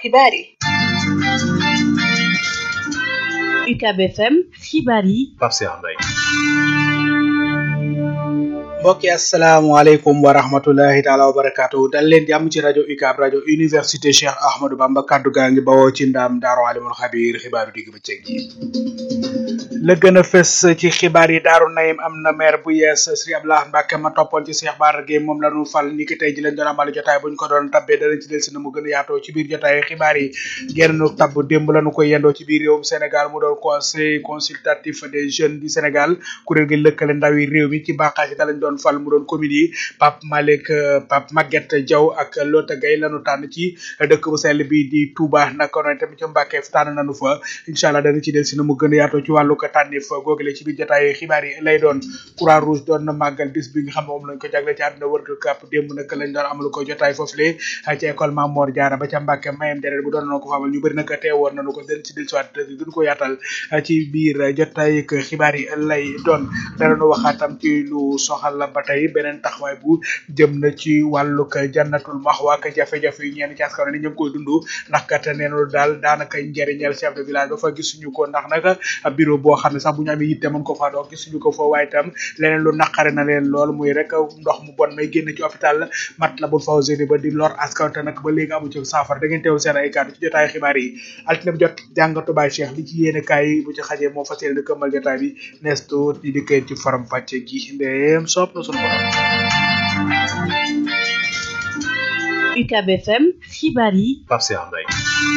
xibaar yi UCAB FM xibaar yi Pape Cheikh Mbaye mbokki asalaamaaleykum wa rahmatullahi taala wa barakaatu dal leen jàmm ci rajo UCAB rajo université Cheikh Ahmadou Bamba kaddu gaa ngi bawoo ci ndaam daaru alimul xabiir xibaaru digg bëccëg ji la gën a fës ci xibaar yi daaru nayim am na maire bu yees Serigne Abdoulaye Mbacke ma toppoon ci Cheikh Bara Gueye moom la ñu fal ni ki tey ji lañ doon amal jotaay buñ ko doon tabbee danañ ci del si na mu gën a yaatoo ci biir jotaay xibaar yi genn tabb démb la ñu koy yendoo ci biir réewum Sénégal mu doon conseil consultatif des jeunes du Sénégal kuréel gi lëkkale ndaw yi réew mi ci bànqaas yi da lañ doon fal mu doon commune yi Pape Malick Pape Maguette Diaw ak Lota Gueye lañu tànn ci dëkk bu sell bi di Touba naka noonu tamit ci Mbacke tànn nañu fa incha allah danañ ci del si na mu gën a yaatoo ci wàllu ko tànneef googale ci biir jotaay xibaar yi lay doon croix rouge doon na màggal bis bi nga xam ne moom lañ ko jagle ci àdduna wërgal kàpp démb nag lañ doon amal ko jotaay foofu le ci école Mamor Diarra ba ca Mbàkke mayem deret bu doon na ko fa amal ñu bëri nag teewoon nañu ko den ci del siwaat gën ko yaatal ci biir jotaay ak xibaar yi lay doon danañu waxaatam ci lu soxal la ba tey beneen taxawaay bu jëm na ci wàllu ko jannatul maxwa ak jafe-jafe yu ñeen ci askan ni ñu ngi koy dund ndax kat neenu daal daanaka njëriñal chef de village ba fa gisuñu ko ndax nag bureau boo xam ne sax bu ñu amee yitte mën ko faa dox gisuñu ko foo waaye itam leneen lu naqare na leen lool muy rek ndox mu bon may génn ci hôpital Matlaboul Fawzeyni ba di lor askan te nag ba léegi amu ci saafara da ngeen teew seen ay kàddu ci jotaay xibaar yi altine bi jot jàngatu Baye Cheikh li ci yéene kaay yi bu ci xajee moo fas yéene di këmmal jotaay bi nesto di dikkee ci faram fàcce gi ndeem soob na sunu borom UCAB FM xibaar yi Pape Cheikh Mbaye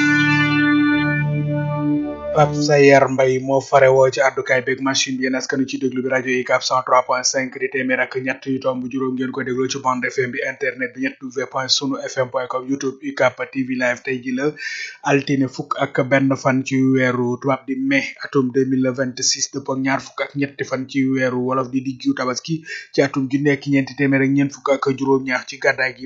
Pape Sayer Mbaye moo fare woo ci àddukaay beeg machine bi yéen askanu ci déglu bi rajo UCAB 103.5 di téeméer ak ñett yu tomb juróom ngeen ko dégloo ci bande FM bi internet bi ñett w point sunu fm point com youtube UCAB TV live tey ji la altine fukk ak benn fan ci weeru tubaab di mai atum 2026 dëppoo ak ñaar fukk ak ñetti fan ci weeru wolof di diggu tabaski ci atum ju nekk ñeenti téeméer ak ñeent fukk ak juróom ñaar ci gàddaay gi